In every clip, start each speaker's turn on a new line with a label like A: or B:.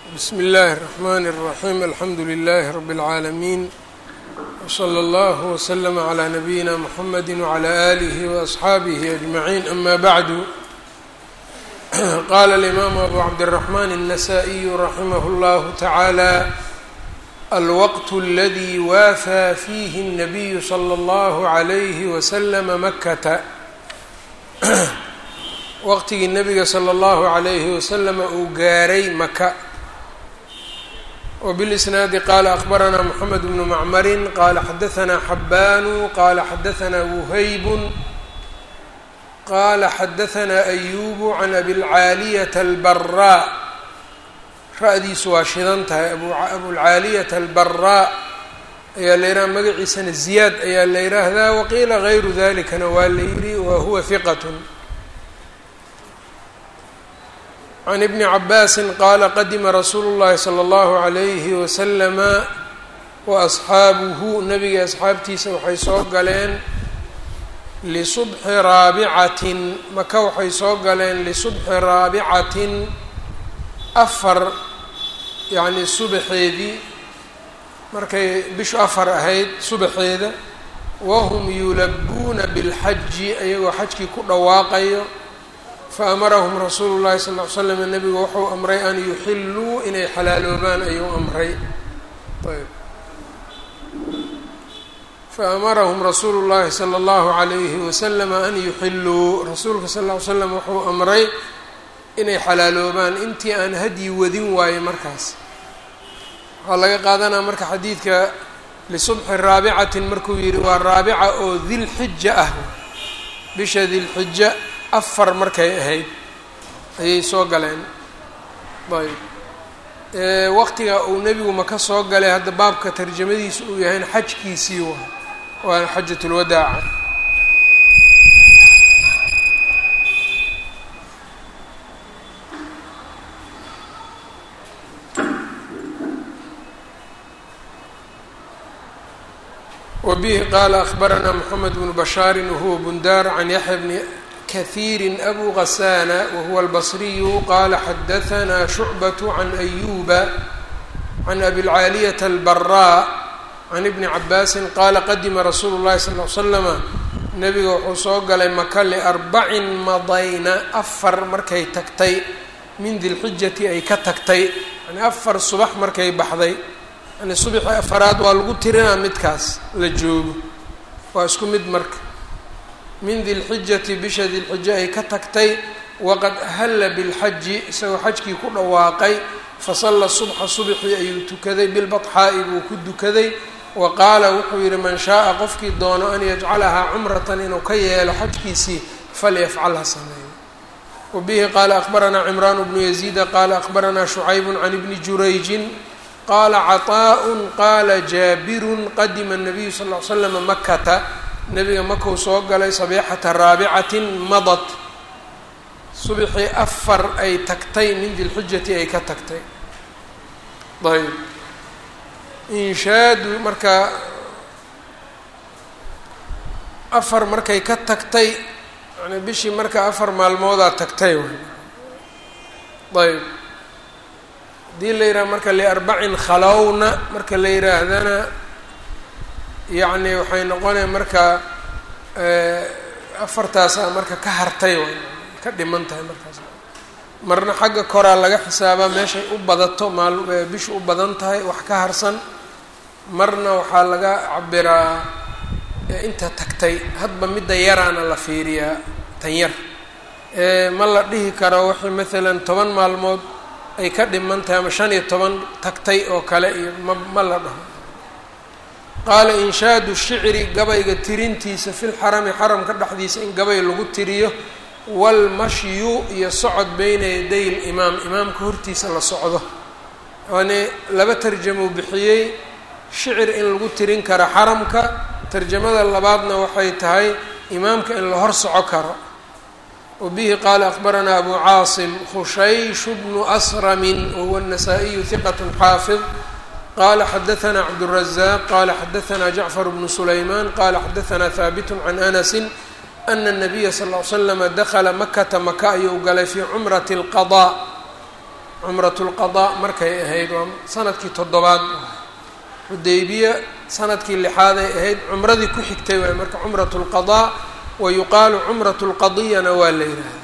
A: bsmi اllahi الرحmn الرaحيم alxamdu لlh رb العaalمين وslى اllه وslm عlى نabيina mحamd وعlى آlih وأصxaabih أجمعين ama bعd qala الإmam أbu cabdالرحmn النsائي raximh اllah taعalى alwqt اladي waafى fiih النabiy slى اllah عlyh وslm makata waqtigii nabiga slى اllahu عalayhi waslama uu gaaray maka wbilisnaadi qaala akbaranaa moxamed bnu macmarin qaala xadaanaa xabbaanu qaala xadaanaa wuhaybun qaala xadaanaa ayubu can abilcaaliyata albaraa ra-diisu waa shidan tahay abulcaaliyata albaraa ayaa la yidhaha magaciisana ziyaad ayaa la yidhaahdaa waqiila gayru dalikana waa la yidhi wa huwa hiqat can ibni cabaasin qaala qadima rasuulu llahi sala allahu calayhi wasalama wa asxaabuhu nabiga asxaabtiisa waxay soo galeen lisubxi raabicatin maka waxay soo galeen lisubxi raabicatin afar yacni subaxeedii markay bishu afar ahayd subaxeeda wahum yulabuuna bilxaji ayagoo xajkii ku dhawaaqayo faamarahum rasuulu llahi sal ll ly slam nabigu wuxuu amray an yuxilluu inay xalaaloobaan ayuu amray ayb faamarahum rasuulu llahi sala allahu calayhi wasalama an yuxilluu rasuulka sal ll ly slam wuxuu amray inay xalaaloobaan intii aan hadyi wadin waaye markaas waxaa laga qaadanaa marka xadiidka lisubxi raabicatin markuu yihi waa raabica oo dilxija ah bisha dilxija afar markay ahayd ayay soo galeen ayb waqtiga uu nebigu maka soo galay hadda baabka tarjamadiisa uu yahayna xajkiisii waa waana xajat lwadaaca wbihi qaala akbaranaa mxamed bnu bashaari wahuwa bundaar can yaxya bni kahiiri abu gasana wahuwa albasriyu qaala xadahanaa shucbat can ayuba can abilcaaliyata albaraa can ibni cabaasin qaala qadima rasuulu llahi sal l slama nabiga wuxuu soo galay maka liarbacin madayna afar markay tagtay min dilxijati ay ka tagtay yani afar subax markay baxday yani subaxii afaraad waa lagu tirinaa midkaas la joogo waa isku mid marka min dilxijati bisha dilxija ay ka tagtay waqad ahalla bilxaji isagoo xajkii ku dhawaaqay fasalla subxa subxii ayuu tukaday bilbaxaa'i buu ku dukaday wa qaala wuxuu yihi man shaaa qofkii doono an yajcalahaa cumratan inuu ka yeelo xajkiisii falyafcal ha sameeyo wa bihi qaala akbaranaa cimraan bnu yaziida qaala akbaranaa shucaybun can ibni jurayjin qaala caطaaءun qaala jaabirun qadima الnabiyu sal ll ly slama makata nabiga makau soo galay sabiixata raabicatin madad subxii afar ay tagtay min dilxijati ay ka tagtay ayb inshaadu marka afar markay ka tagtay yani bishii marka afar maalmoodaa tagtay ayb haddii la yidhaha marka liarbacin khalowna marka la yidhaahdana yacni waxay noqonaya marka afartaasaa marka ka hartay way ka dhiman tahay markaas marna xagga koraa laga xisaabaa meeshay u badato maal bishu u badan tahay wax ka harsan marna waxaa laga cabiraa inta tagtay hadba midda yaraana la fiiriyaa tan yar ma la dhihi karo waxay maalan toban maalmood ay ka dhiman tahay ama shan iyo toban tagtay oo kale iyo ma ma la dhaho qaala inshaadu shicri gabayga tirintiisa fil xarami xaramka dhexdiisa in gabay lagu tiriyo walmashyu iyo socod beyna yaday limaam imaamka hortiisa la socdo yani laba tarjamo bixiyey shicir in lagu tirin karo xaramka tarjamada labaadna waxay tahay imaamka in la hor soco karo wbihi qaala akbaranaa abu caasim khushayshu bnu asramin wahuwa الnasaa-iyu hiqat xaafid qala xadaanaa cabdالrazaaq qala xadaanaa jacfar bnu sulayman qala xadaanaa haabit can anasi ana الnabiya sal ll slama dakla makata maka ayuu galay fii cumrati اlqaضاء cumratulqadaa markay ahayd waa sanadkii toddobaad xudaybiya sanadkii lixaaday ahayd cumradii ku xigtay waay marka cumrat lqadaa wa yuqaalu cumrat lqadiyana waa la yidhaahdaa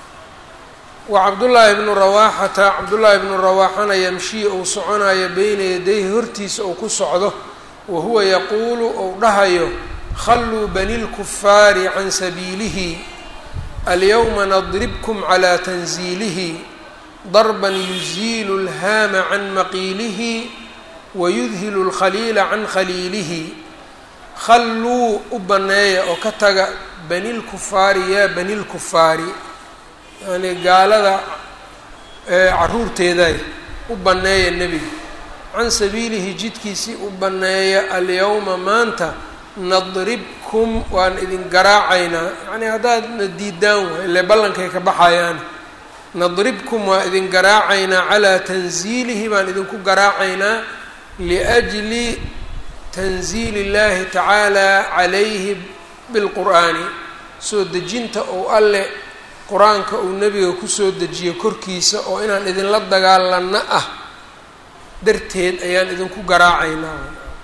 A: wa cabdullaahi bnu rawaaxata cabdullaahi bnu rawaaxana yamshii uu soconayo beyna yadayhi hortiisa uu ku socdo wa huwa yaquulu ou dhahayo khalluu bani lkufaari can sabiilihi alyowma nadribkum calaa tanziilihi darban yuziilu lhaama can maqiilihi wayudhilu lkhaliila can khaliilihi khalluu u banneeya oo ka taga bani lkufaari yaa bani lkufaari yacnii gaalada caruurteeday u banneeya nebiga can sabiilihi jidkiisii u banneeya alyowma maanta nadribkum waan idin garaacaynaa yacnii haddaadna diidaan waay ile ballankay ka baxayaan nadribkum waa idin garaacaynaa calaa tanziilihi baan idinku garaacaynaa liajli tanziili اllahi tacaala calayhi bilqur'aani soo dejinta ou alle qur-aanka uu nebiga kusoo dejiyo korkiisa oo inaan idinla dagaalanno ah darteed ayaan idinku garaacaynaa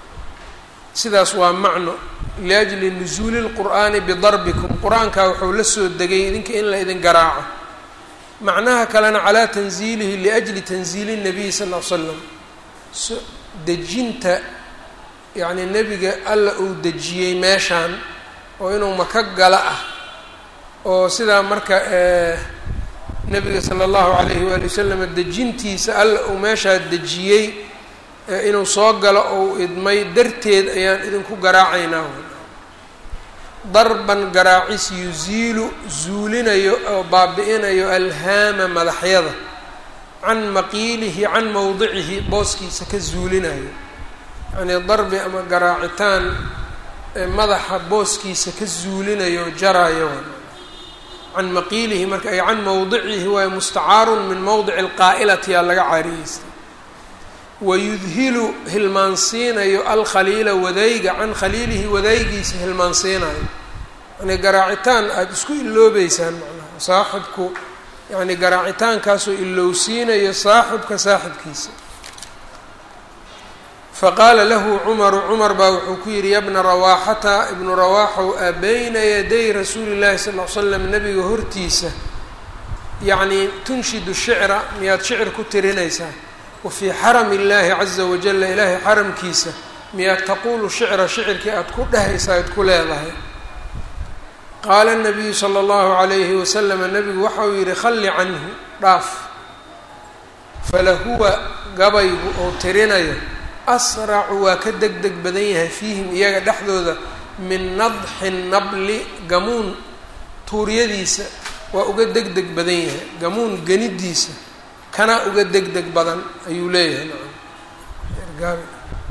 A: sidaas waa macno liajli nusuuli lqur'aani bidarbikum qur-aankaa wuxuu la soo degay idinka in la idin garaaco macnaha kalena calaa tanziilihi liajli tanziili nabiy sal l l slam dejinta yacnii nebiga alla uu dejiyey meeshaan oo inuu maka gala ah oo sidaa marka nebiga sala allahu calayhi waali wasalam dejintiisa alla uu meeshaa dejiyey inuu soo galo ou idmay darteed ayaan idinku garaacaynaa darban garaacis yuziilu zuulinayo oo baabi-inayo alhaama madaxyada can maqiilihi can mowdicihi booskiisa ka zuulinayo yacnii darbi ama garaacitaan madaxa booskiisa ka zuulinayo jaraayo can maqiilihi marka ay can mowdicihi waayo mustacaarun min mowdici alqaa'ilati aa laga caariyeystay wayudhilu hilmaansiinayo alkhaliila wadayga can khaliilihi wadaygiisa hilmaansiinayo yani garaacitaan aada isku iloobeysaan macnaha saaxibku yani garaacitaankaasoo ilowsiinayo saaxibka saaxibkiisa faqaala lahu cumaru cumar baa wuxuu ku yidhi yabna rawaaxata ibnu rawaaxow a bayna yaday rasuuli llahi sal l slam nabiga hortiisa yacnii tunshidu shicra miyaad shicir ku tirinaysaa wa fii xarami illaahi caza wajalla ilaahay xaramkiisa miyaad taquulu shicra shicirkii aada ku dhehaysaa ad ku leedahay qaala nabiyu sala allahu calayhi wasalama nabigu waxa uu yidhi khalli canhu dhaaf falahuwa gabaygu oo tirinayo asracu waa ka deg deg badan yahay fiihim iyaga dhexdooda min nadxi nabli gamuun tuuryadiisa waa uga deg deg badan yahay gamuun ganidiisa kana uga deg deg badan ayuu leeyahay nacam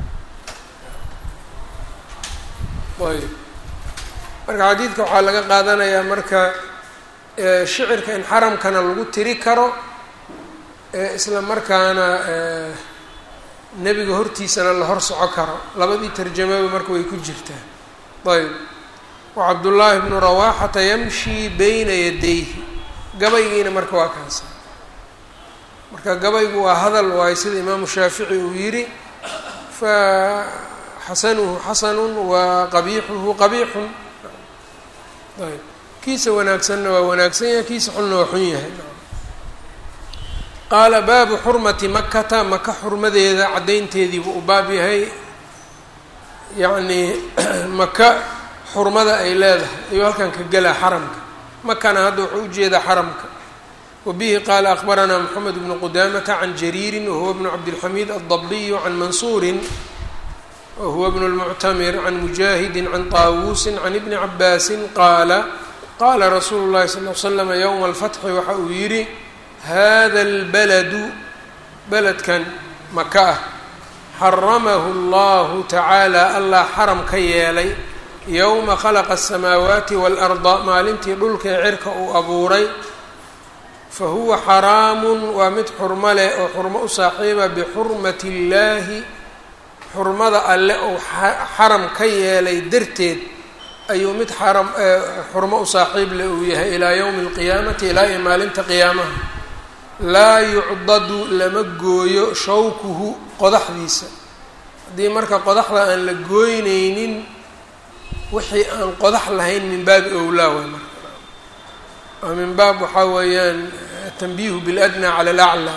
A: ayb marka xadiidka waxaa laga qaadanayaa marka shicirka in xaramkana lagu tiri karo isla markaana nebiga hortiisana la hor soco karo labadii tarjamaba marka way ku jirtaa ayb wa cabdullaahi bnu rawaaxata yamshii bayna yadayhi gabaygiina marka waa kaasa marka gabaygu waa hadal waayo sida imaamu shaafici uu yidhi fa xasanuhu xasanun wa qabiixuhu qabiixun ayb kiisa wanaagsanna waa wanaagsan yahay kiisa xunna waa xun yahay qaala baabu xurmati makata maka xurmadeeda caddaynteediibuu u baab yahay yacnii maka xurmada ay leedahay ayuu halkan ka gelaa xaramka makana hadda wuxuu ujeedaa xaramka wa bihi qaala akbaranaa moxamed bnu qudaamata can jariirin wahuwa bnu cabdilxamiid addabiyu can mansuurin wahuwa bnu lmuctamir can mujaahidin can taawuusin can ibni cabaasin qaala qaala rasuulu llahi sal l slama yowma alfatxi waxa uu yidhi hada albaladu beledkan maka ah xaramahu allahu tacaala allah xaram ka yeelay yowma khalaqa asamaawaati waalarda maalintii dhulka ee cirka uu abuuray fa huwa xaraamun waa mid xurmo leh oo xurmo u saaxiiba bixurmati illaahi xurmada alle uu xaram ka yeelay darteed ayuu mid xaram xurmo u saaxiib leh uu yahay ilaa yowmi alqiyaamati ilaa iyo maalinta qiyaamaha laa yucdadu lama gooyo shawkuhu qodaxdiisa haddii marka qodaxda aan la gooyneynin wixii aan qodax lahayn min baabi owlaa waay marka oo min baab waxaa weeyaan tanbiihu biladnaa cala alaclaa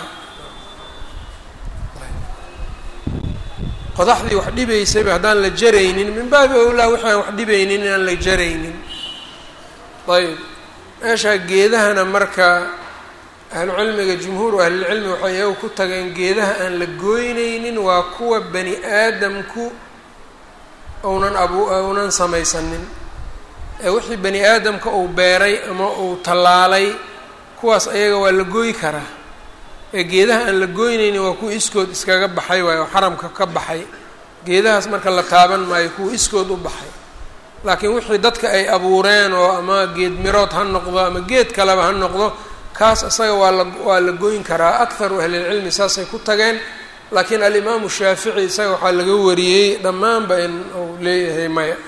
A: qodaxdii wax dhibaysayba haddaan la jaraynin min baabi owlaa wixii aan wax dhibaynin inaan la jaraynin ayb meeshaa geedahana marka ahlucilmiga jumhuuru ahlilcilmi waxay iyagu ku tageen geedaha aan la gooyneynin waa kuwa bani aadamku ounan abu ounan samaysanin ee wixii bani aadamka uu beeray ama uu tallaalay kuwaas ayaga waa la gooyi karaa ee geedaha aan la gooyneynin waa kuwa iskood iskaga baxay waayo oo xaramka ka baxay geedahaas marka la taaban maayo kuwa iskood u baxay laakiin wixii dadka ay abuureen oo ama geed mirood ha noqdo ama geed kaleba ha noqdo kaas isaga waa la waa la goyn karaa akharu ahlilcilmi saasay ku tageen laakiin alimaamu shaafici isaga waxaa laga wariyey dhammaanba in uu leeyahay maya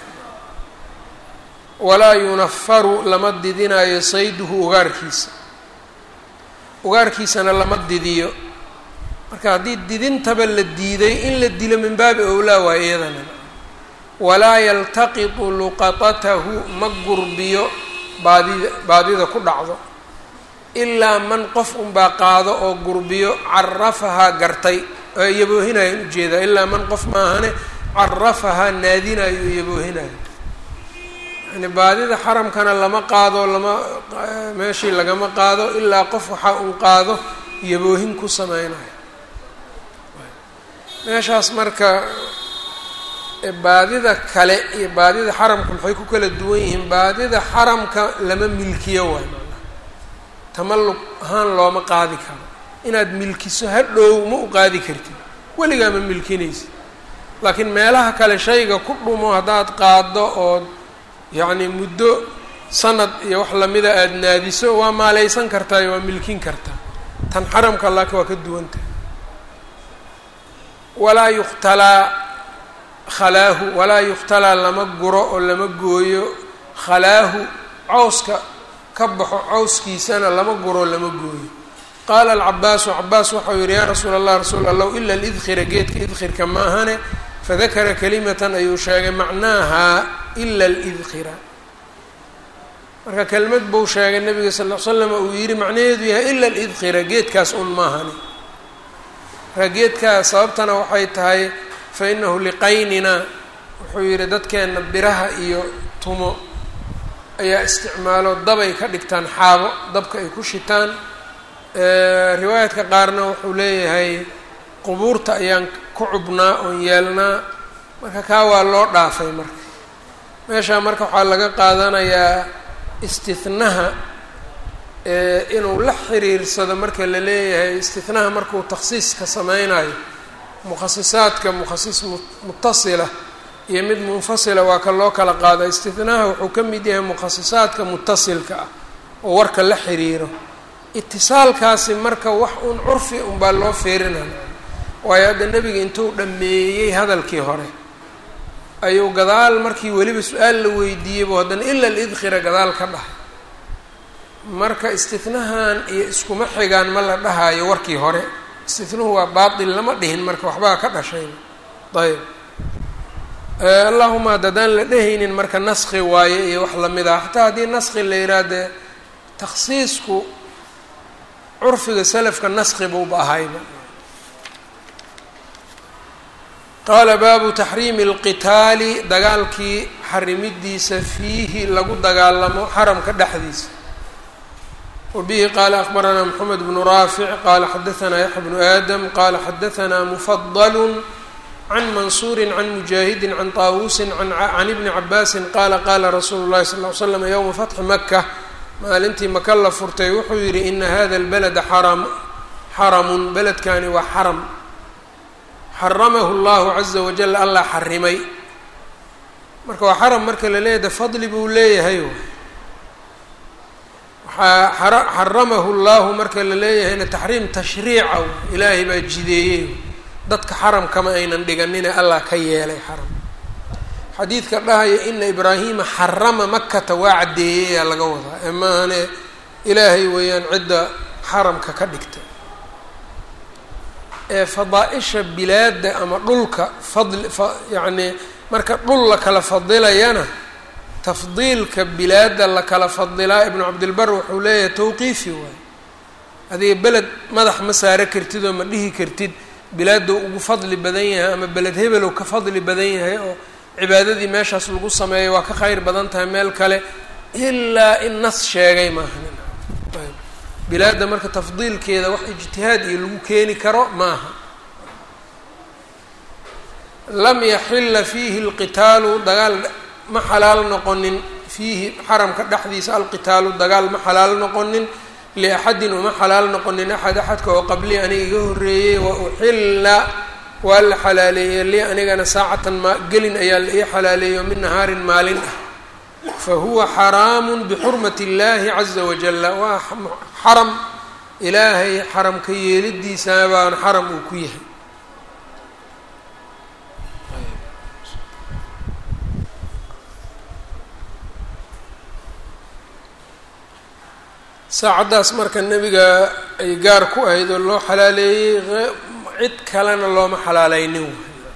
A: walaa yunafaru lama didinayo sayduhu ugaarkiisa ugaarkiisana lama didiyo marka haddii didintaba la diiday in la dilo min baabi owlaa waa iyadana walaa yaltaqitu luqatatahu ma gurbiyo baadida baadida ku dhacdo ilaa man qof unbaa qaado oo gurbiyo carafahaa gartay oo iyaboohinayo in ujeedaa ilaa man qof maahane carafahaa naadinayo o iyaboohinayo yani baadida xaramkana lama qaado lama meeshii lagama qaado ilaa qof waxaa un qaado iyaboohin ku sameynayo meeshaas marka baadida kale iyo baadida xaramka maxay ku kala duwan yihiin baadida xaramka lama milkiyo waay macnaha tamalluq ahaan looma qaadi karo inaad milkiso hadhow ma u qaadi kartid weligaa ma milkinaysa laakiin meelaha kale shayga ku dhumo haddaad qaado ood yacni muddo sanad iyo wax lamida aada naadiso waa maaleysan kartaa iyo waa milkin kartaa tan xaramka laakiin waa ka duwantah walaa yukhtalaa khalaahu walaa yukhtalaa lama guro oo lama gooyo khalaahu cawska ka baxo cawskiisana lama guro lama gooyo qaala alcabaasu cabaas waxau yihi yaa rasuula allah rasuul allahu ila lidkhira geedka idkhirka ma ahane fadakara kalimatan ayuu sheegay macnaaha ila lidkhira marka kelmad buu sheegay nabiga sal l slam uu yihi macnaheedu yahay ila lidkhira geedkaas un maahani marka geedkaas sababtana waxay tahay fa inahu liqaynina wuxuu yihi dadkeena biraha iyo tumo ayaa isticmaalo dabay ka dhigtaan xaabo dabka ay ku shitaan riwaayadka qaarna wuxuu leeyahay qubuurta ayaan ku cubnaa oon yeelnaa marka kaa waa loo dhaafay marka meeshaa marka waxaa laga qaadanayaa istihnaha inuu la xiriirsado marka la leeyahay istihnaha markuu takhsiiska sameynayo mukhasisaadka mukhasis mutasila iyo mid munfasila waa ka loo kala qaada istihnaha wuxuu ka mid yahay mukhasisaadka mutasilka ah oo warka la xiriiro itisaalkaasi marka wax un curfi unbaa loo fiirinaya waayo hadda nebiga intuu dhammeeyey hadalkii hore ayuu gadaal markii weliba su-aal la weydiiyeybu haddana ila lidkhira gadaal ka dhahay marka istihnahan iyo iskuma xigaan ma la dhahayo warkii hore istihnuhu waa baatil lama dhihin marka waxbaa ka dhashayba ayb allahuma haddadaan la dhehaynin marka naski waaye iyo wax lamid ah xataa haddii naski la yirahdee takhsiisku curfiga salafka naski buuba ahayba qaala baabu taxriimi اlqitaali dagaalkii xarimidiisa fiihi lagu dagaalamo xaramka dhexdiisa wabihi qaala akbaranaa mxamed bnu raafic qaala xadaanaa yaxya bnu aadam qaala xadaanaa mufadl can mansuuri can mujaahidi can taawusi can ibni cabaasin qaala qaala rasuulu llahi sal ly slam yowma fatxi maka maalintii maka la furtay wuxuu yihi ina hada اlbalada xaram xaramun beledkani waa xaram xaramahu llahu caza wajal allah xarimay marka waa xaram marka la leeyahay de fadli buu leeyahay waxaa xaramahu llahu marka la leeyahayna taxriim tashriica ilaahay baa jideeyey dadka xaram kama aynan dhiganine allah ka yeelay xaram xadiidka dhahaya ina ibraahima xarama makata waa caddeeyeyaa laga wadaa ee maahane ilaahay weeyaan cidda xaramka ka dhigtay ee fadaa-isha bilaadda ama dhulka fadli fa yacnii marka dhul la kala fadilayana tafdiilka bilaadda la kala fadilaa ibnu cabdilbar wuxuu leeyahay tawqiifi waay adiga beled madax ma saaro kartid oo ma dhihi kartid bilaadou ugu fadli badan yahay ama beled hebelow ka fadli badan yahay oo cibaadadii meeshaas lagu sameeyo waa ka kheyr badan tahay meel kale ilaa in nas sheegay maaha bilaadda marka tafdiilkeeda wax ijtihaad iyo lagu keeni karo maaha lam yaxila fiihi alqitaalu dagaal ma xalaal noqonin fiihi xaramka dhexdiisa alqitaalu dagaal ma xalaal noqonin liaxadin uma xalaal noqonin axad axadka oo qablii aniga iga horreeyey wa uxilla waa la xalaaleeyey li anigana saacatan ma gelin ayaa la ii xalaaleeyo min nahaarin maalin ah fa huwa xaraamu bixurmati اllahi caza wajala waa xaram ilaahay xaramka yeelidiisa baan xaram uu ku yahay saacaddaas marka nebiga ay gaar ku ahayd oo loo xalaaleeyey cid kalena looma xalaaleynin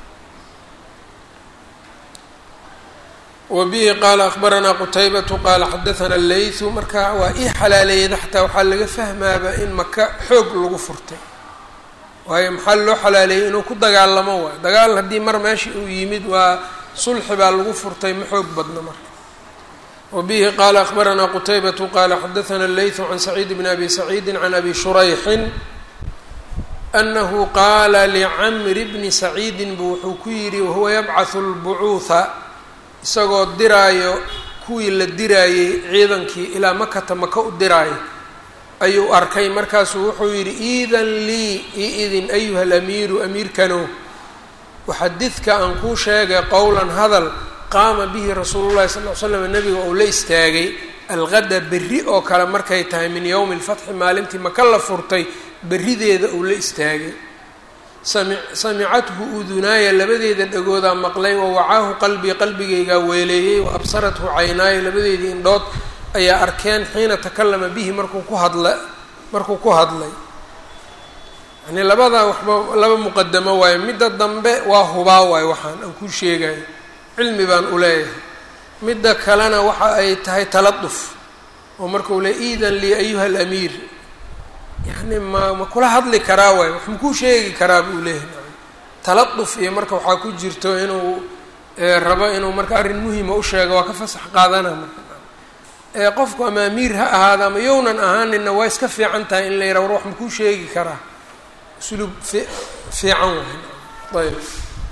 A: wa bihi qaala akhbaranaa qutaybatu qaala xadathana leythu marka waa ii xalaaleeyada xataa waxaa laga fahmaaba in maka xoog lagu furtay waayo maxaa loo xalaaleeyey inuu ku dagaalamo waayo dagaal haddii mar meesha uu yimid waa sulxi baa lagu furtay ma xoog badna marka wbihi qala akhbaranaa qutaybatu qala xadathana leythu can saciid bn abi saciidi can abi shurayxin anahu qaala licamri bni saciidin buu wuxuu ku yidhi wahuwa yabcahu lbucuuha isagoo diraayo kuwii la diraayey ciidankii ilaa makata maka u diraayo ayuu arkay markaasuu wuxuu yidhi iidan lii iidin ayuha alamiiru amiirkanow waxadidka aan kuu sheegay qowlan hadal qaama bihi rasuulu llahi sal ly slam nabiga uu la istaagay alqada berri oo kale markay tahay min yowmi lfatxi maalintii maka la furtay berrideeda uu la istaagay sami samicathu udunaaya labadeeda dhagoodaa maqlay wa wacaahu qalbii qalbigaygaa weeleeyey wa absarathu caynaaya labadeedii indhood ayaa arkeen xiina takallama bihi markuu ku hadla markuu ku hadlay yani labadaa waxba laba muqadamo waayo midda dambe waa hubaa waayo waxaan aan kuu sheegayo cilmi baan u leeyahay midda kalena waxa ay tahay taladuf oo markau le iidan lii ayuha alamiir yacni ma ma kula hadli karaa waay wax makuu sheegi karaa buu leeyahay taladuf iyo marka waxaa ku jirto inuu rabo inuu marka arrin muhima u sheego waa ka fasax qaadana marka qofku ama amiir ha ahaada ama yownan ahaanina waa iska fiican tahay in la yidhaha war wax makuu sheegi karaa usluub fi fiican waay ayb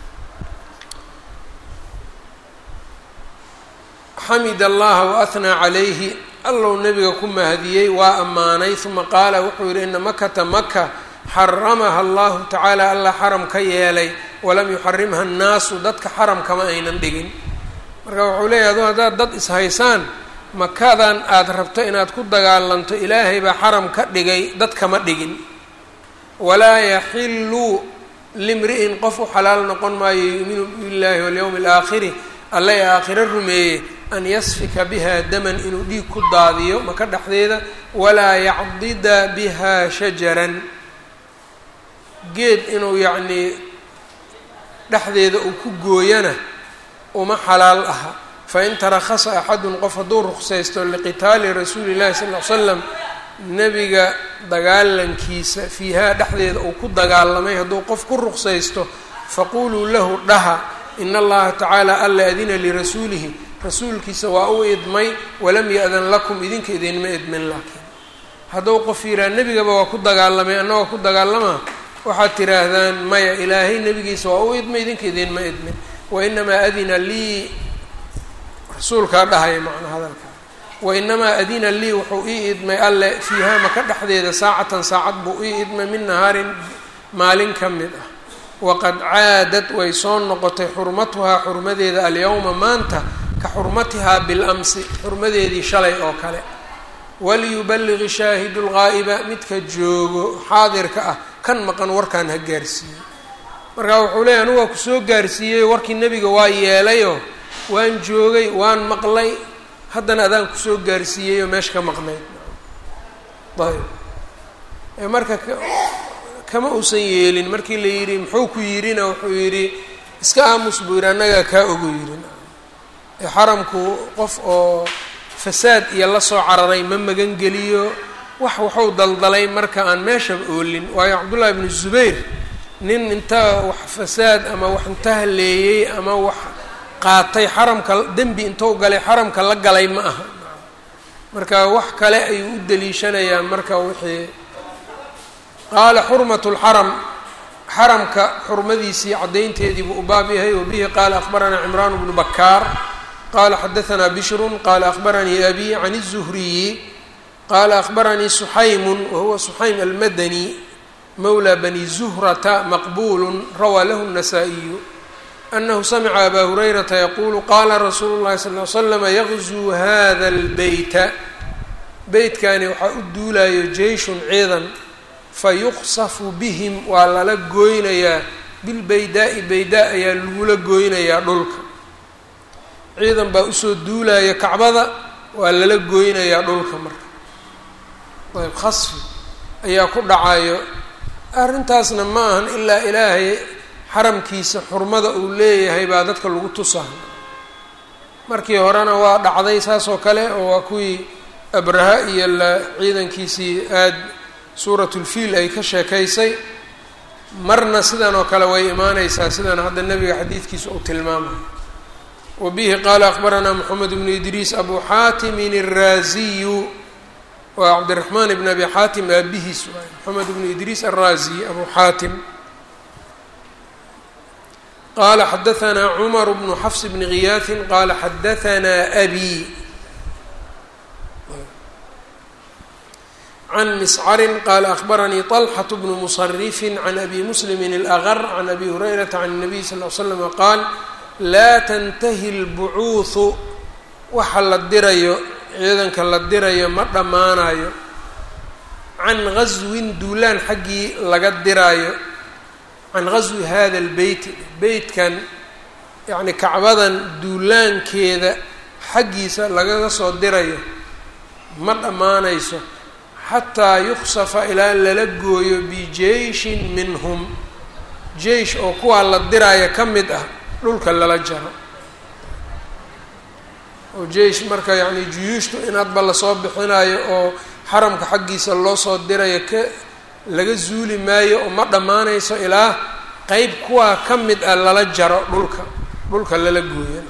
A: xamid allaha waahnaa calayhi allow nabiga ku mahadiyey waa ammaanay uma qaala wuxuu yidhi ina makata maka xaramaha allahu tacaala allah xaram ka yeelay walam yuxarimha annaasu dadka xaram kama aynan dhigin marka wuxuu leeyahy adu haddaad dad ishaysaan makadan aada rabto inaad ku dagaalanto ilaahay baa xaram ka dhigay dad kama dhigin walaa yaxillu limri'in qof u xalaal noqon maayo yuuminu billahi walyowmi alaakhiri alla ee aakhiro rumeeyey an yasfika biha daman inuu dhiig ku daadiyo maka dhexdeeda walaa yacdida biha shajaran geed inuu yacnii dhexdeeda uu ku gooyana uma xalaal aha fain tarakhasa axadun qof hadduu ruksaysto liqitaali rasuuli llahi sal ly slam nebiga dagaalankiisa fiihaa dhexdeeda uu ku dagaalamay hadduu qof ku ruksaysto faquluu lahu dhaha in allaha tacaala alla adina lirasuulihi rasuulkiisa waa u idmay walam ya-dan lakum idinka idinma idmin laakiin hadduu qof yihaha nebigaba waa ku dagaalamay annagoo ku dagaalamaa waxaad tiraahdaan maya ilaahay nebigiisa waa u idmay idinka idinma idmin wainamaa adina lii rasuulkaa dhahaya macnaa hadalkaa wainamaa adina lii wuxuu ii idmay alle fiihaa maka dhexdeeda saacatan saacad buu ii idmay min nahaarin maalin ka mid ah waqad caadad way soo noqotay xurmatuhaa xurmadeeda alyowma maanta ka xurmatihaa bilamsi xurmadeedii shalay oo kale waliyuballiqi shaahidu lgaa'iba midka joogo xaadirka ah kan maqan warkaan ha gaarsiiyey markaa wuxuu leeyahy anugu waa kusoo gaarsiiyey warkii nebiga waa yeelayoo waan joogay waan maqlay haddana adaan kusoo gaarsiiyey oo meesha ka maqnayd ayb marka kama uusan yeelin markii la yidhi muxuu ku yidhina wuxuu yidhi iska aamus buu yidhi annagaa kaa ogo yidhi xaramku qof oo fasaad iyo la soo cararay ma magan geliyo wax waxuu daldalay marka aan meeshaba oolin waayo cabdullahi bnu zubayr nin inta wax fasaad ama wax inta haleeyey ama wax qaatay xaramka dembi intuu galay xaramka la galay ma aha marka wax kale ayuu u daliishanayaan marka wixii qaala xurmat lxaram xaramka xurmadiisii caddaynteedii buu u baab yahay wa bihi qaala akhbaranaa cimraan bnu bakaar qala xadaanaa bishrun qala akhbaranii abi can الzuhriyi qala akhbaranii suxaymu wahuwa suxaym almadani mawla bani zuhrata maqbulu rawaa lahu الnasaa-iyu anahu samica aba hurayrata yaqulu qala rasuulu اllahi sal ly slama yagzuu hada اlbeyta beytkani waxaa u duulayo jeyshun ciidan fayuqsafu bihim waa lala gooynayaa bilbaydaai baydaa ayaa lagula gooynayaa dhulka ciidan baa usoo duulaya kacbada waa lala gooynayaa dhulka marka ayb khasfi ayaa ku dhacayo arrintaasna ma ahan ilaa ilaahay xaramkiisa xurmada uu leeyahay baa dadka lagu tusaha markii horena waa dhacday saas oo kale oo waa kuwii abraha iyo la ciidankiisii aad suuratulfiil ay ka sheekaysay marna sidan oo kale way imaaneysaa sidan hadda nebiga xadiidkiisa uu tilmaamayo wbihi qaala akhbaranaa moxamed bnu idriis abu xaatimin الraaziyu waa cabdiraxmaan bn abi xaatim aabihiis waay moxamed bnu idriis alraaziy abu xaatim qala xadaanaa cumar bnu xafs bni giyaaثin qala xadaanaa abi can miscarin qala akhbaranii طalxaة bnu musarifi can abi muslimi اlأgar can abi hurayrata can الnabiy sal ly slm qaal laa tantahi اlbucuuhu waxa la dirayo ciidanka la dirayo ma dhammaanayo can gaswin duulaan xaggii laga diraayo can gaswi hada اlbeyt beytkan yacni kacbadan duulaankeeda xaggiisa lagaga soo dirayo ma dhammaanayso xataa yuksafa ilaa lala gooyo bijeyshin minhum jeish oo kuwaa la diraayo ka mid ah dhulka lala jaro oo jeish marka yacni juyuushtu in hadba lasoo bixinayo oo xaramka xaggiisa loo soo dirayo ka laga zuuli maayo oo ma dhammaanayso ilaa qeyb kuwaa ka mid ah lala jaro dhulka dhulka lala gooyo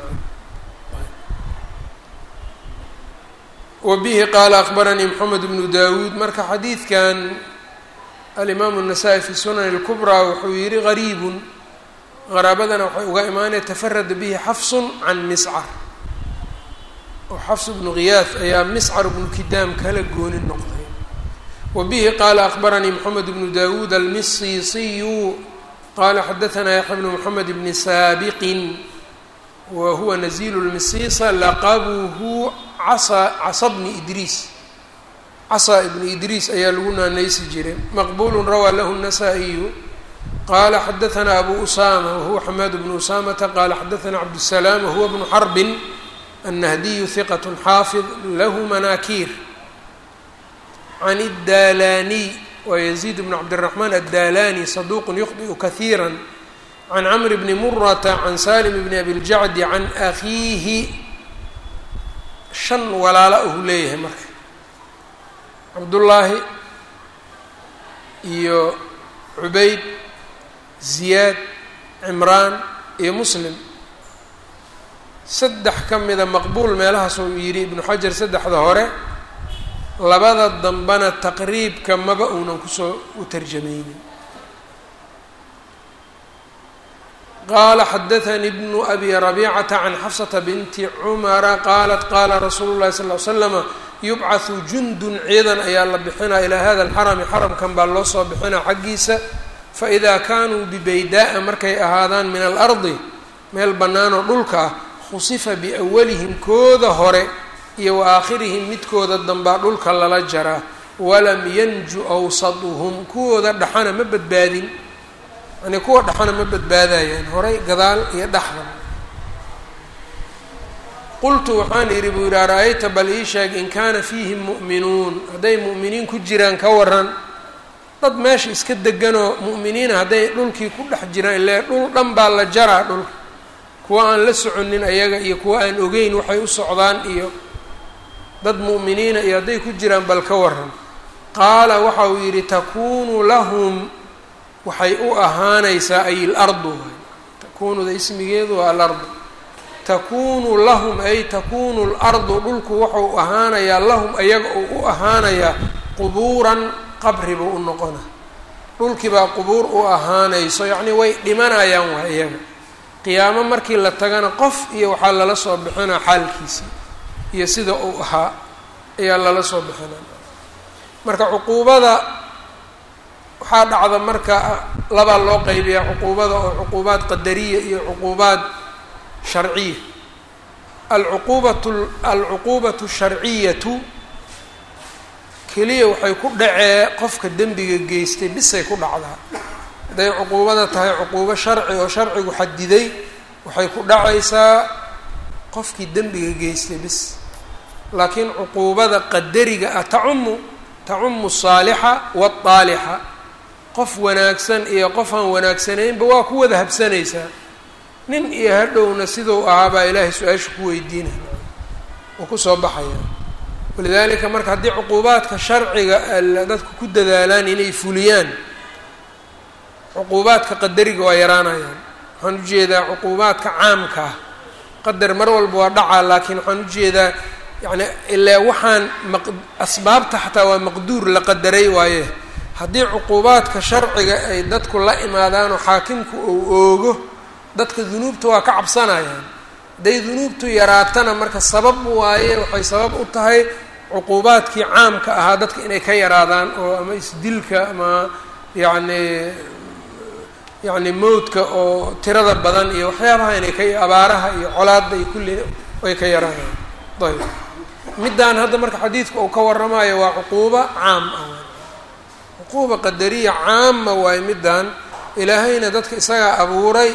A: wa bihi qaala akhbaranii moxamed bnu dawuud marka xadiidkan alimaamu الnasaa-i fi sunan اlkubraa wuxuu yihi gariibun qaraabadana waxay uga imaanaya tafarada bihi xafsun can miscar oo xafs bnu khiyaaf ayaa miscar bnu kidaam kala gooni noqday wa bihi qaala akhbaranii moxamed bnu dawuud almisiisiyu qala xadaanaa yaxya bnu moxamed bni saabiqin wa huwa nazilu lmisiisa laqabuhu casa casa bni idriis casa ibni idriis ayaa lagu naanaysi jiray maqbulu rawaa lahu الnasaa-iyu qala xadaanaa abu usama wahuwa xamaad bnu usamata qala xadaanaa cabdالsalaam wahuwa bnu xarbin الnahdiyu hiqat xaafid lahu manaakiir can الdalaniy wa yaziid bn cabdالraxmaan aلdalani saduq yukhdiu kahiira can camr bni murata can salim bni abiljacdi can akiihi shan walaala uu leeyahay marka cabdullaahi iyo cubayd ziyaad cimraan iyo muslim saddex ka mida maqbuul meelahaas uu yidhi ibnu xajar saddexda hore labada dambena taqriibka maba uunan kusoo u tarjamaynin qaala xadaanii bnu abi rabiicata can xafsata binti cumara qaalat qaala rasuulu llahi sal l slama yubcathu jundun ciidan ayaa la bixinaa ilaa hada alxarami xaramkan baa loo soo bixinaa xaggiisa faidaa kaanuu bibaydaa-a markay ahaadaan min alardi meel bannaanoo dhulka ah khusifa biawalihim kooda hore iyo wa aakhirihim midkooda dambaa dhulka lala jaraa walam yanju awsaduhum kuwooda dhaxana ma badbaadin yani kuwa dhaxana ma badbaadayaan horay gadaal iyo dhexda qultu waxaan idhi buu yidhi ara-ayta bal ii sheeg in kaana fiihim mu'minuun hadday mu'miniin ku jiraan ka waran dad meesha iska deganoo mu'miniina hadday dhulkii ku dhex jiraan ile dhul dhan baa la jaraa dhulka kuwa aan la soconin ayaga iyo kuwa aan ogeyn waxay u socdaan iyo dad mu'miniina iyo hadday ku jiraan bal ka waran qaala waxa uu yidhi takuunu lahum waxay u ahaanaysaa ay ilardu takuunuda ismigeedu waa alardu takuunu lahum ay takuunu lardu dhulku wuxuu ahaanayaa lahum ayaga uu u ahaanayaa qubuuran qabri buu u noqona dhulkiibaa qubuur u ahaanayso yacnii way dhimanayaan waa iyaga qiyaamo markii la tagana qof iyo waxaa lala soo bixinaa xaalkiisii iyo sida uu ahaa ayaa lala soo bixinaa marka cuquubada waxaa dhacda marka labaa loo qeybiyaa cuquubada oo cuquubaad qadariya iyo cuquubaad sharciya alcuquubatu alcuquubatu sharciyatu keliya waxay ku dhacee qofka dembiga geystay bisay ku dhacdaa hadday cuquubada tahay cuquubo sharci oo sharcigu xadiday waxay ku dhacaysaa qofkii dembiga geystay bis laakiin cuquubada qadariga ah tacumu tacumu saalixa waadaalixa qof wanaagsan iyo qof aan wanaagsanaynba waa ku wada habsanaysaa nin iyo hadhowna siduu ahaabaa ilaahay su-aasha ku weydiinaya uu kusoo baxaya walidaalika marka haddii cuquubaadka sharciga dadku ku dadaalaan inay fuliyaan cuquubaadka qadariga waa yaraanayaan waxaan ujeedaa cuquubaadka caamka ah qadar mar walba waa dhacaa laakiin waxaan ujeedaa yacni ilaa waxaan maq asbaabta xataa waa maqduur la qadaray waaye haddii cuquubaadka sharciga ay dadku la imaadaanoo xaakimku uu oogo dadka dunuubta waa ka cabsanayaan hadday dunuubtu yaraatana marka sabab waaye waxay sabab u tahay cuquubaadkii caamka ahaa dadka inay ka yaraadaan oo ama isdilka ama yacni yacni mowdka oo tirada badan iyo waxyaabaha inay ka abaaraha iyo colaadda iyo kulli ay ka yaraadaan ayb middaan hadda marka xadiidka uu ka warramayo waa cuquuba caam ah cuquuba qadariya caama waayo middaan ilaahayna dadka isagaa abuuray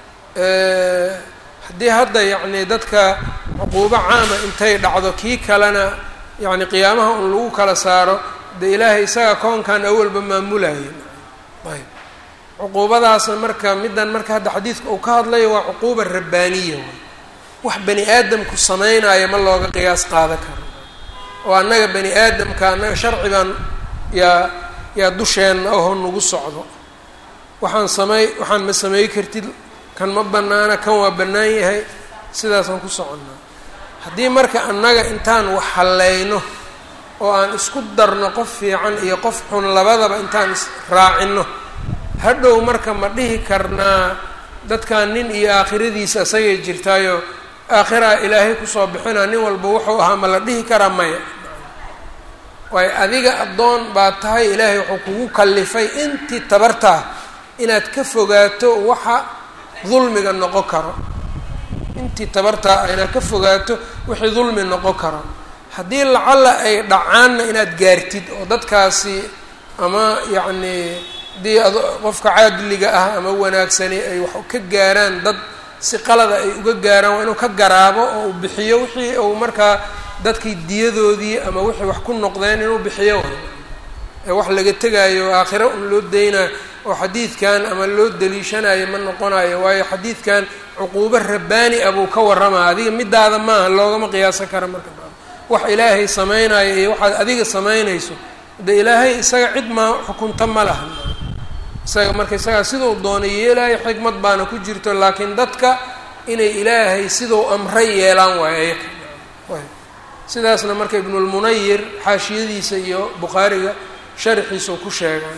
A: haddii hadda yacni dadka cuquubo caama intay dhacdo kii kalena yacni qiyaamaha un lagu kala saaro dee ilaahay isagaa koonkan awalba maamulaya ayb cuquubadaasna marka middan marka hadda xadiidka uu ka hadlayo waa cuquuba rabbaaniya waay wax bani aadamku sameynaayo ma looga qiyaas qaada karo oo annaga bani aadamka annaga sharci baan yaa yaa dusheenna oho nagu socdo waxaan samey waxaan ma samey kartid kan ma bannaana kan waa bannaan yahay sidaasaan ku soconnaa haddii marka annaga intaan wax hallayno oo aan isku darno qof fiican iyo qof xun labadaba intaan israacinno hadhow marka ma dhihi karnaa dadkan nin iyo aakhiradiisa isagay jirtaayo aakhiraa ilaahay kusoo bixinaa nin walba wuxuu ahaa ma la dhihi karaa maya waayo adiga addoon baa tahay ilaahay wuxuu kugu kallifay intii tabartaa inaad ka fogaato waxa dulmiga noqon karo intii tabartaa ah inaad ka fogaato wixii dulmi noqon karo haddii lacalla ay dhacaanna inaad gaartid oo dadkaasi ama yacnii haddii ad qofka caadiliga ah ama wanaagsani ay wax ka gaaraan dad si qalada ay uga gaaraan waa inuu ka garaabo oo uu bixiyo wixii uu markaa dadkii diyadoodii ama wixii wax ku noqdeen inuu bixiyo ee wax laga tegaayo aakhiro un loo daynayo oo xadiidkan ama loo daliishanayo ma noqonayo waayo xadiidkan cuquubo rabbaani ah buu ka warramaa adiga midaada maaha loogama qiyaasan kara marka wax ilaahay samaynayo iyo waxaad adiga samaynayso de ilaahay isaga cid maa xukunta ma laha isaga marka isagaa siduu doonay yeelaayo xikmad baana ku jirto laakiin dadka inay ilaahay siduu amray yeelaan waayo ayaka sidaasna marka ibnulmunayir xaashiyadiisa iyo bukhaariga sharxiisau ku sheegay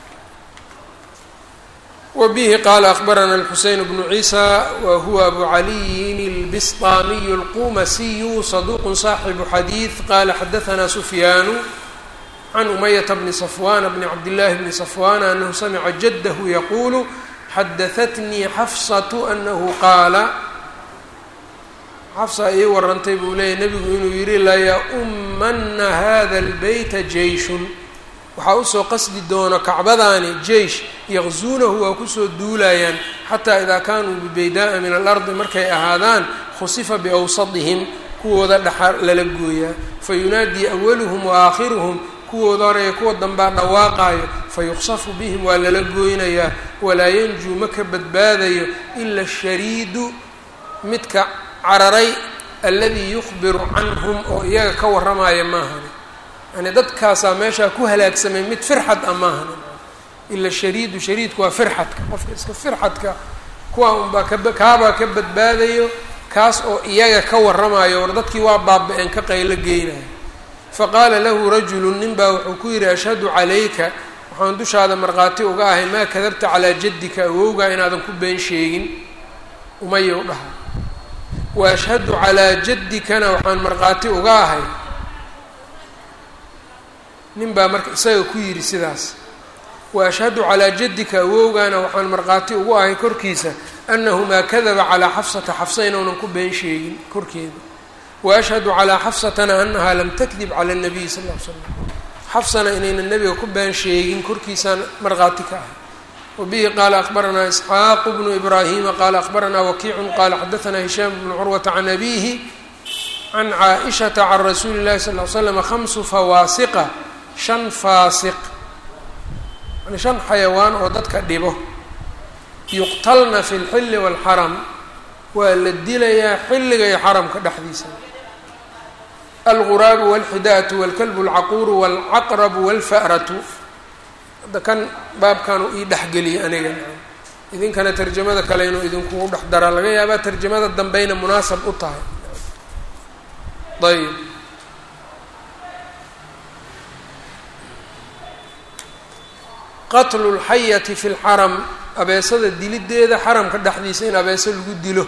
A: wa bihi qaala akbarana alxuseyn bnu ciisa wa huwa abu caliyin اlbisطamiyu اlqumasiyu saduq صaaxibu xadiid qala xadaثna sufyaanu can umayata bni safwana bni cabdillahi bni safwana anahu samica jadahu yaqulu xadahatnii xafsatu anahu qaala xafsa ii warantay buu leeyahy nebigu inuu yihi layaummana hada اlbeyta jeyshun waxaa usoo qasdi doono kacbadaani jeish yaqzuunahu waa kusoo duulayaan xataa idaa kaanuu bibaydaaa min alardi markay ahaadaan khusifa biawsadihim kuwooda dhaxa lala gooyaa fayunaadii awaluhum wa aakhiruhum kuwooda hore iyo kuwa dambaa dhawaaqaayo fa yuqsafu bihim waa lala gooynayaa walaa yanjuu ma ka badbaadayo ila ashariidu midka cararay alladii yukhbiru canhum oo iyaga ka warramaya maahani yani dadkaasaa meeshaa ku halaagsamay mid firxad ah maahani ila shariidu shariidku waa firxadka qofka iska firxadka kuwa unbaa kaba kaabaa ka badbaadayo kaas oo iyaga ka warramayo war dadkii waa baaba-een ka qaylo geynayo faqaala lahu rajulu nin baa wuxuu ku yidhi ashhadu calayka waxaan dushaada markhaati uga ahay maa kadabta calaa jaddika awowgaa inaadan ku been sheegin umayow dhaha wa ashhadu calaa jaddikana waxaan markhaati uga ahay nin baa marka isaga ku yidhi sidaas wa ashhadu calaa jaddika awowgaana waxaan markhaati ugu ahay korkiisa annahu maa kadaba calaa xafsata xafsa inuunan ku been sheegin korkeeda wa ashhadu calaa xafsatana annahaa lam takdib cala nabiyi sal ll ly slam xafsana inaynan nebiga ku been sheegin korkiisaan markhaati ka ahay wabihi qaala akbaranaa isxaaqu bnu ibraahima qaala akbaranaa wakiicun qaala xadaanaa hishaam bnu curwata can abiihi can caaishata can rasuuli llahi sal ly slam khamsu fawaasiqa shan faasiq yani shan xayawaan oo dadka dhibo yuqtalna fi lxilli waalxaram waa la dilayaa xilliga iyo xaramka dhexdiisa alguraabu walxidaatu walkalbu alcaquuru walcaqrabu walfa'ratu hadda kan baabkanu ii dhexgeliyay aniga idinkana tarjamada kale inuu idinkugu dhex daraa laga yaabaa tarjamada dambeyna munaasab u tahay ayb qatlu lxayati fi lxaram abeesada dilideeda xaramka dhexdiisa in abeeso lagu dilo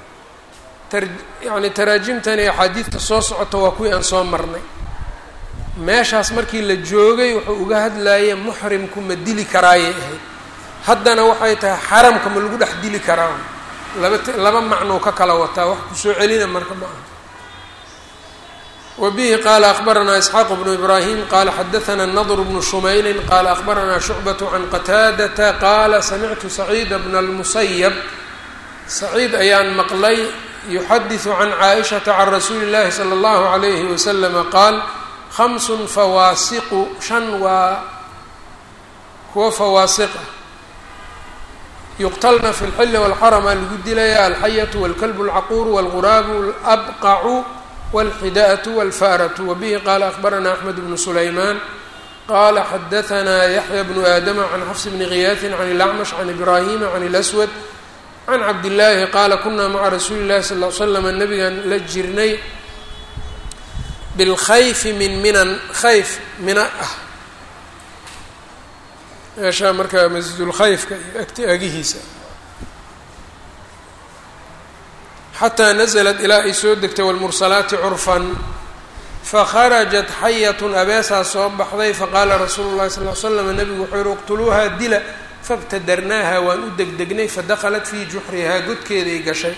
A: yani taraajimtan iyo axaadiidta soo socota waa kuwii aan soo marnay meeshaas markii la joogay wuxuu uga hadlayay muxrimku ma dili karaayay ahayd haddana waxay tahay xaramka ma lagu dhex dili karaa laba laba macnuu ka kala wataa wax kusoo celina marka ma aha wa bihi qaala akbaranaa isxaaq bnu ibraahim qaala xadaanaa nadr bnu shumaylin qaala akbaranaa shucbat can qataadata qaala samictu saciida bna lmusayab saciid ayaan maqlay yuxadiثu can caaishata can rasuuli اllahi salى اllahu عalayhi waslama qaal hamsun fawaasiqu shan waa kuwa fawaasiqa yuqtalna fi اlxili wاlxarama lagu dilaya alxayatu wاlkalbu اlcaquuru wاlguraabu اlabqacu wاlxidaأةu wاlfa'ratu wabihi qaala akbarana axmed bnu sulaymaan qala xadaanaa yaxya bnu aadama can xafs bni giyaaثin can اlacmash can ibrahima can اlأswad can cabdillaahi qaala kunaa maca rasuuli llahi sal l slama nabigan la jirnay bilkhayfi min minan khayf mina ah meeshaa markaa masjidulkhayfka iyo agti agihiisa xataa naزlat ilaa ay soo degtay wاlmursalaati curfan fakharajat xayatun abeesaa soo baxday faqaala rasuulu llahi sal l slam nabigu wuxuu yihi iqtuluuhaa dila fabtadarnaaha waan u degdegnay fadakhalat fii juxrihaa godkeeday gashay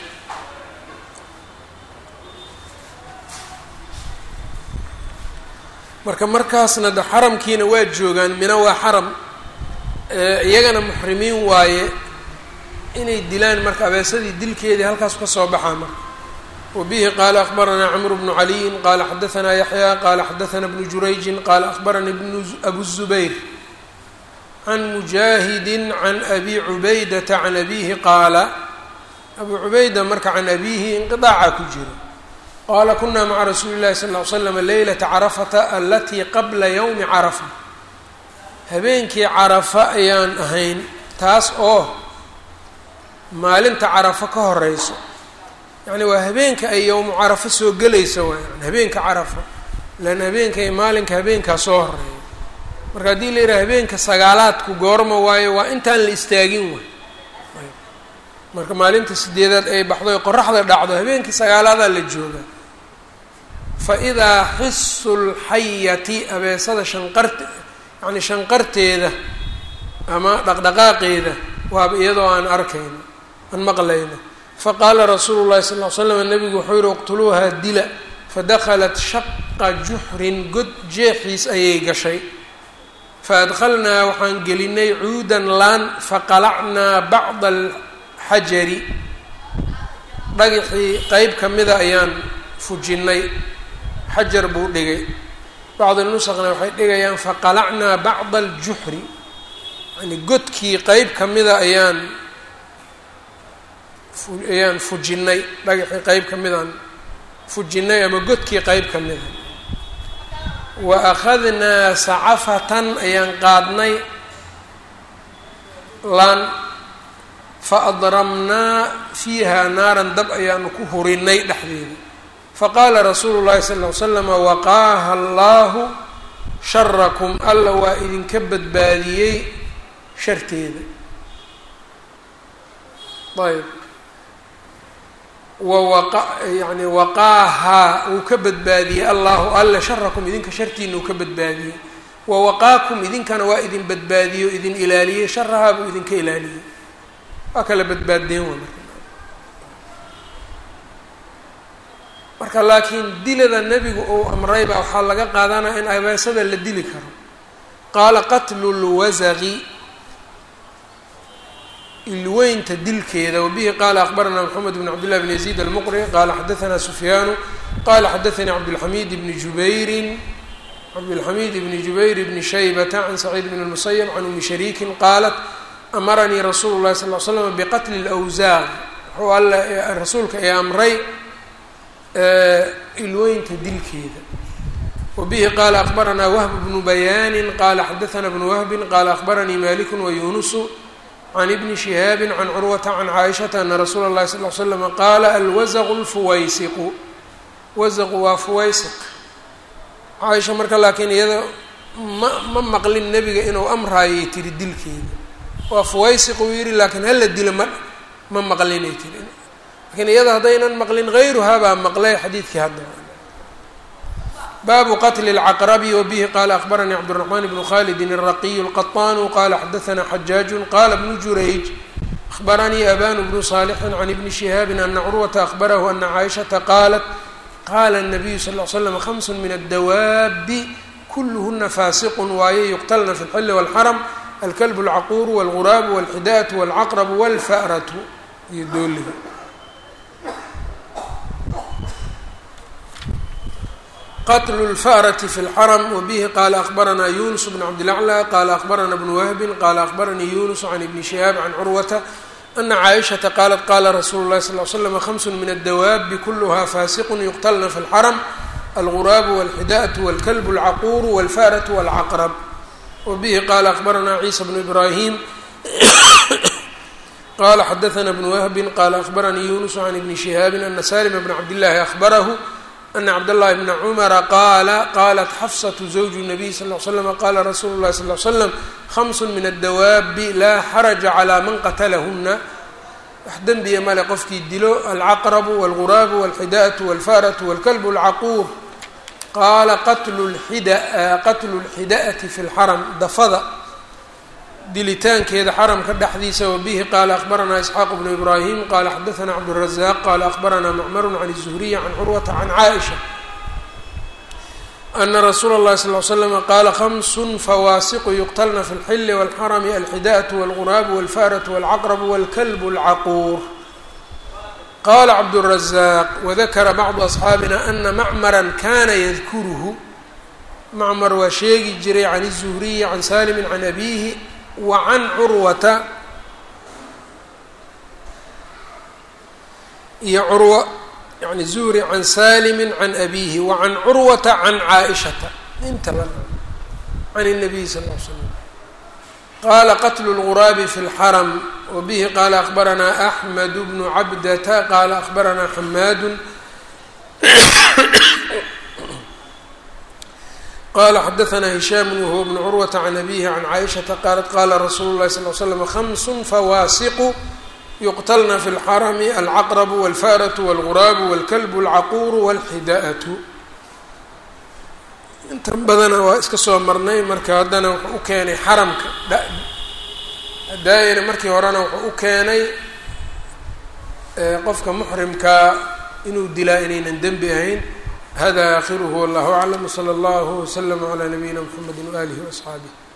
A: marka markaasna de xaramkiina waa joogaan mina waa xaram iyagana muxrimiin waaye inay dilaan marka abeesadii dilkeedii halkaas ka soo baxaa marka wa bihi qaala akbaranaa camru bnu caliyin qaala xadaanaa yaxya qaala xadaanaa bnu jurayjin qaala akbaranii bnu abu zubayr can mujaahidi can abi cubaydata can abihi qaala abu cubayda marka can abihi inqiaaca ku jira qaala kunaa maca rasuuli llahi sal ly slam leylata carafata alatii qabla yowmi carafa habeenkii carafa ayaan ahayn taas oo maalinta carafo ka horeyso yacni waa habeenka ay yowmu carafo soo gelaysa waa yani habeenka carafa lan habeenka iyo maalinka habeenkaa soo horeeya marka haddii la yidhaha habeenka sagaalaadku goorma waayo waa intaan la istaagin way marka maalinta sideedaad ay baxdo oy qoraxda dhacdo habeenkii sagaalaadaa la jooga fa idaa xisu lxayati abeesada shanqart yacni shanqarteeda ama dhaqdhaqaaqeeda waaba iyadoo aan arkayno aan maqlayno faqaala rasuulu llahi sal ly slam nabigu wuxuu yihi iqtuluuhaa dila fadakhalat shaqa juxrin god jeexiis ayay gashay faadkhalnaa waxaan gelinay cuudan laan faqalacnaa bacda alxajari dhagaxii qeyb ka mida ayaan fujinnay xajar buu dhigay bacd nusqna waxay dhigayaan faqalacnaa bacda aljuxri yani godkii qeyb kamida ayaan ayaan fujinay dhagaxii qeyb kamidaan fujinay ama godkii qeyb kamida wa akhadnaa sacafatan ayaan qaadnay laan fa adramnaa fiiha naaran dab ayaanu ku hurinay dhexdeeda faqaala rasuulu llahi sal ll ly slama waqaaha allaahu sharakum alla waa idinka badbaadiyey sharteeda ayb wawaqa yani waqaahaa wuu ka badbaadiyey allahu alla sharakum idinka shartiina uu ka badbaadiyey wawaqaakum idinkana waa idin badbaadiyo idin ilaaliyey sharahaa buu idinka ilaaliyey waa kala badbaaddeen wa marka marka laakiin dilada nebigu uu amrayba waxaa laga qaadanaya in abeesada la dili karo qaala qatlu lwasaqi ilweynta dilkeeda wabihi qaala akbaranaa mxamed bn cabdillahi bn yaziid almuqri qaala xadaanaa sufyaanu qala xadaanii cabdilxamiid bni jubairin cabdilxamiid bni jubayr bni shaybata can saciid bn lmusayab can umi shariikin qaalat amaranii rasuulu llahi sal l slam biqatli lwsaaq wuxuu alla rasuulka ee amray ilweynta dilkeeda wabihi qaala akbaranaa wahb bnu bayaanin qaala xadaanaa bnu wahbin qaala akbaranii maliku wayunusu can ibni shihaabi can curwata can caaishata ana rasuula اllahi sal l slama qaala alwasaqu lfuwaysiqu wasaqu waa fuwaysiq caaisha marka laakiin iyada ma ma maqlin nebiga inuu amraayay tiri dilkeeda waa fuwaysiq uu yihi laakiin hala dilo ma ma maqlinay tiri lakiin iyada haddaynan maqlin hayruhaa baa maqlay xadiidkii hadda baabu qatli اlcaqrabi wabihi qaala akbaranii cabdالraxmaan bnu khalidin الraqiy اlqaطanu qala xadaanaa xajaaju qala bnu jurayj akhbaranii abanu bnu صaalixin can ibni shihaabi ana curwata akhbarahu ana caaishata qaalat qala الnabiyu sal ll slam hamsu min addawaabi kulluhuna faasiqu waaye yuqtalna fi اlxili wاlxaram alkalb اlcaquuru wاlguraabu wاlxidaatu wاlcaqrabu wاlfa'ratu iyo dooliga qtl اlfأrة fi اlxrm wbihi qala akbaranaa yunus bn cabdilaclى qala akbarana bnu wahbin qala akbaranii yunus can ibni shihaab can curwata ana caaishaةa qalat qala rasuulu اlahi sal ly slam hamsu min addawaabi kuluha fasiq yuqtlna fi اlxrm alguraabu wاlxidaأة wاlkalb اlcaquur wاlfأraة wاlcaqrb wbihi qala akbarana ciisa bnu ibrahim qala xadaana bnu wahbin qala akbaranii yunus can ibni shihaabi ana salma bn cabdillahi ahbarahu ana cabdاllahi bna cumara qaala qalat xafsatu zawju nabiy sal l slm qala rasuulu lahi sal l slam hamsu min addawaabi laa xaraja calaa man qatalahuna wax dembiya male qofkii dilo alcaqrabu wاlguraabu wاlxidaأةu wاlfaratu wاlkalb اlcaquur qaala qatlu اlxida'ati fi اlxaram dafada dilitaankeeda xaramka dhexdiisa wabihi qaala akbaranaa isxaaq bnu ibraahim qaala xadaanaa cabdالrazaq qaala akbaranaa macmaru can الzuhriy can curwata can caaisha ana rasuula اllahi sal l slama qaala hamsun fawaasiqu yuqtalna fi اlxili wاlxarami alxidaأةu wاlguraabu wاlfa'raةu wاlcaqrabu wاlkalb اlcaquur qala cabdالrazaq wadakara bacdu asxaabina ana macmara kana yadkuruhu macmar waa sheegi jiray can الzuhriyi can salimi can abihi wacan curwata iyo curwa yani zuhri can salimi can abihi wacan curwata can caaishata intaba can الnabiy sal l slam qala qatlu اlguraabi fi اlxaram wabihi qala akbaranaa axmed bnu cabdata qala akbaranaa xamaadu qala xadaanaa hishaam wahuwa bnu curwata can abihi can caaishata qaalat qala rasuulu lahi sal l slam hamsun fawaasiqu yuqtlna fi اlxarami alcaqrabu wاlfa'raةu wاlguraabu wاlkalbu اlcaquuru wاlxidaأatu intan badana waa iska soo marnay marka haddana wuxuu u keenay xaramka daayana markii horena wuxuu u keenay qofka muxrimkaa inuu dilaa inaynan dembi ahayn hada aakhiruhu wallahu aclam wslى اllahu wslm عlى nabiyina mxamedi waalihi وaصxaabih